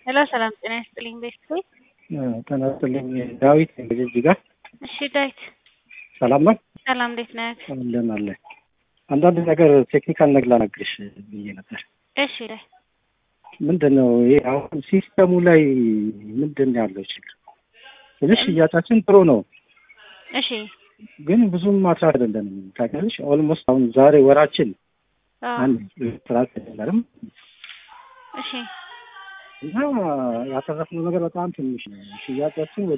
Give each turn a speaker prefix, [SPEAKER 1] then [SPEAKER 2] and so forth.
[SPEAKER 1] ሄሎ ሰላም ጤና ይስጥልኝ ቤተሰብ
[SPEAKER 2] ጤና ይስጥልኝ ዳዊት እንግዲህ እዚህ ጋር
[SPEAKER 1] እሺ ዳዊት
[SPEAKER 2] ሰላም ነው
[SPEAKER 1] ሰላም እንዴት ነህ
[SPEAKER 2] አለን አለ አንዳንድ ነገር ቴክኒካል ነገር ላናግርሽ ብዬ ነበር
[SPEAKER 1] እሺ ላይ
[SPEAKER 2] ምንድን ነው ይሄ አሁን ሲስተሙ ላይ ምንድን ነው ያለው ችግር ትንሽ ሽያጫችን ጥሩ ነው
[SPEAKER 1] እሺ
[SPEAKER 2] ግን ብዙም ማትራፍ አይደለንም ታውቂያለሽ ኦልሞስት አሁን ዛሬ ወራችን
[SPEAKER 1] አዎ
[SPEAKER 2] አንድ ስራት አይደለም
[SPEAKER 1] እሺ
[SPEAKER 2] እና ያተረፍነው ነገር በጣም ትንሽ ነው ሽያጫችን